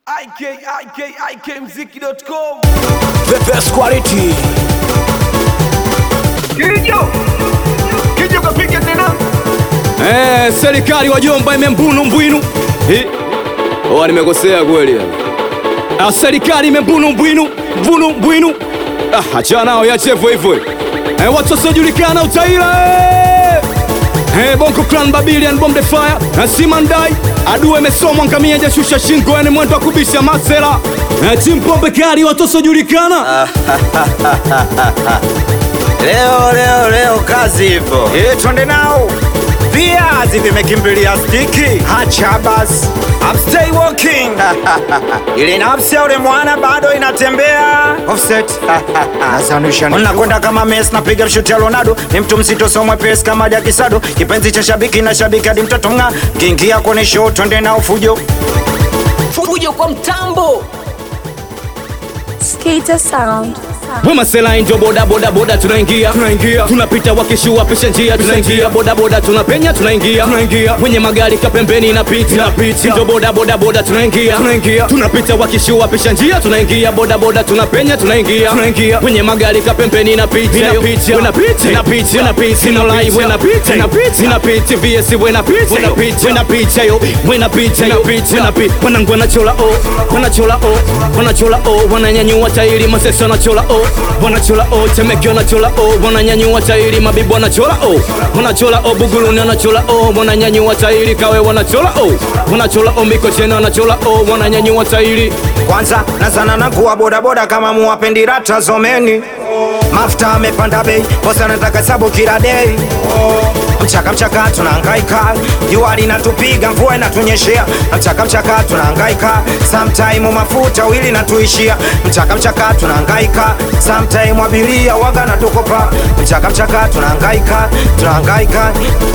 ikikmziki.com The best quality. Kijo Kijo kapika tena Eh, serikali wajomba imembunu mbwinu. Eh. Oh, nimekosea kweli. Ah, serikali imembunu mbwinu, mbunu mbwinu. Ah, acha nao yache hivyo hivyo. Eh, watu wasiojulikana utaila. Eh, Eh, Bongo Clan Babylon Bomb the Fire na Simandai adui imesomwa ngamia jashusha shingo yani mwendo wa kubisha masela eh, Chimpombe kali watu wasiojulikana Leo leo leo kazi ipo. Eh, twende nao. Viazi vimekimbilia stiki. Hacha basi. I'm stay walking. Ile nafsi ya ule mwana bado inatembea. Offset. Nasanusha. Unakwenda kama Messi napiga shuti ya Ronaldo. Ni mtu mzito so mwepesi kama Jaki Sado. Kipenzi cha shabiki na shabiki hadi mtoto ng'a. Kiingia kwenye show twende nao fujo. fujo kwa mtambo Skater sound. Wema Sela ndio boda boda boda tunaingia tunaingia tunapita wakishua pisha njia tunaingia boda boda tunapenya tunaingia tunaingia kwenye magari kapembeni inapita inapita ndio boda boda boda tunaingia tunaingia tunapita wakishua pisha njia tunaingia boda boda tunapenya tunaingia tunaingia kwenye magari kapembeni inapita inapita inapita inapita inapita ino live inapita inapita inapita VS inapita inapita inapita yo inapita inapita inapita wanangu wanachola oh wanachola oh wanachola oh wananyanyua tairi masesa wanachola oh wanachola oh temeke wanachola oh wananyanyua tairi mabibu wanachola oh wanachola oh buguruni wanachola oh wananyanyua tairi kawe wanachola oh wanachola oh mikocheni wanachola oh wananyanyua tairi Kwanza nazana na kuwa bodaboda kama muwapendi rata zomeni. Mafuta amepanda bei, bosa nataka sabu kila dei. Mchaka mchaka tunahangaika, jua linatupiga, mvua inatunyeshea. Mchaka mchaka tunahangaika, sometime mafuta wili natuishia. Mchaka mchaka tunahangaika, sometime abiria waga natukopa. Mchaka mchaka tunahangaika, tunahangaika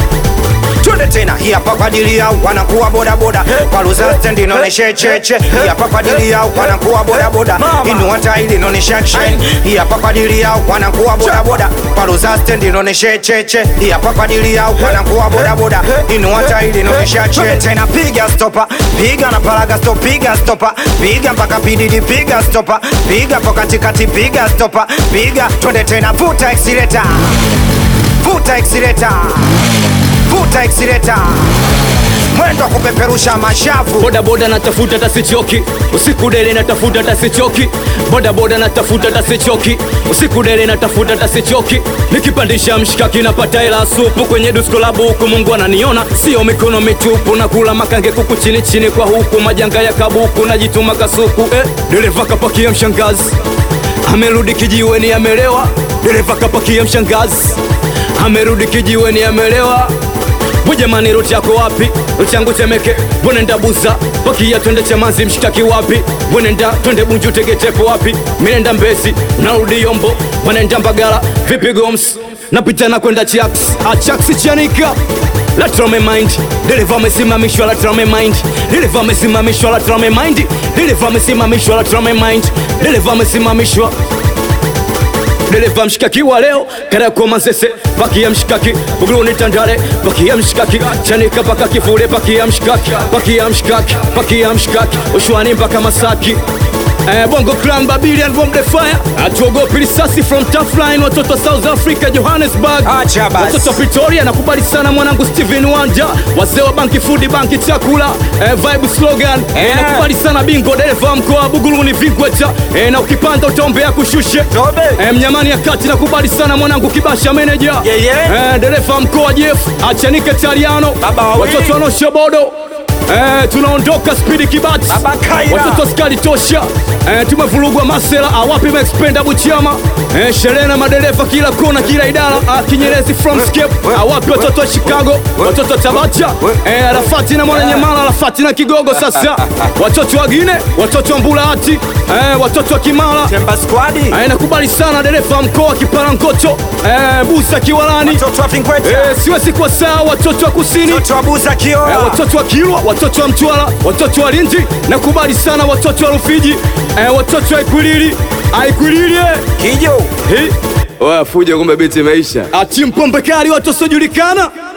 twende tena hii hapa kwa ajili yao wanakuwa bodaboda paluza stendi inaonesha cheche hii hapa kwa ajili yao wanakuwa bodaboda inua tairi inaonesha action hii hapa kwa ajili yao wanakuwa bodaboda paluza stendi inaonesha cheche hii hapa kwa ajili yao wanakuwa bodaboda inua tairi inaonesha action tena piga stopa piga na paraga stop piga stopa piga mpaka pididi piga stopa piga kwa katikati piga stopa piga twende tena vuta accelerator vuta accelerator vuta accelerator mwendo wa kupeperusha mashavu boda boda natafuta tasichoki usiku dele natafuta tasichoki boda boda natafuta tasichoki usiku dele natafuta tasichoki nikipandisha mshikaki napata hela supu kwenye dusko la buku mungu ananiona sio mikono mitupu na kula makange kuku chini chini kwa huku majanga ya kabuku najituma kasuku eh, dereva kapakia mshangazi amerudi kijiweni amelewa dereva kapakia mshangazi amerudi kijiweni amelewa Bujamani ruti yako wapi? Ruti yangu Temeke, bwenenda Buza, pakia twende Chamazi, mshitaki wapi? Bwenenda twende Bunju, Tegetepo wapi? Minenda Mbezi, narudi Yombo, wanenda Mbagala, vipi Goms? Napita na kwenda Chiaks, Achaksi Chanika la trame mind dereva amesimamishwa la trame mind dereva amesimamishwa la trame mind dereva amesimamishwa la trame mind dereva amesimamishwa dereva mshikaki wa leo karako mazese pakia mshikaki buguruni tandale pakia mshikaki chanika paka kifule pakia mshikaki pakia mshikaki pakia mshikaki ushwani mpaka masaki Eh, Bongo Clan Babylon Bomb the Fire atuogopi risasi from tough line watoto South Africa Johannesburg Acha basi. watoto Pretoria nakubali sana mwanangu Steven Wanja wazee wa banki food banki chakula eh, vibe slogan eh, nakubali sana bingo dereva wa mkoa wa Buguruni Vigweta eh, na ukipanda utaombea kushushe Tobe. Eh, mnyamani ya kati nakubali sana mwanangu kibasha meneja Yeah, yeah. eh, dereva mkoa Jeff achanike Taliano Baba wawili. watoto wanosha bodo Eh, tunaondoka spidi kibati Baba Kaira. watoto skali tosha eh, tumevurugwa masela awapi mexpenda buchama eh, sherehe na madereva kila kona kila idara ah, kinyerezi from skip awapi watoto wa chicago watoto tabata eh, arafati na mwananyamala arafati na kigogo sasa watoto wagine watoto wa mbulahati eh, watoto wa kimara Temba squad eh, nakubali sana dereva mkoa kiparankoto eh, busa kiwalani watoto wa Vinkweta eh, siwezi kuwa saa watoto wa kusini watoto wa Buza Eh, Kioa watoto wa Kilwa, watoto wa Mtwara, watoto wa Lindi, nakubali sana watoto wa Rufiji, eh, watoto wa Ikwilili, Aikwilili eh. Kijo Hi. Oya fuja, kumbe biti imeisha. Ati mpombe kali watu wasiojulikana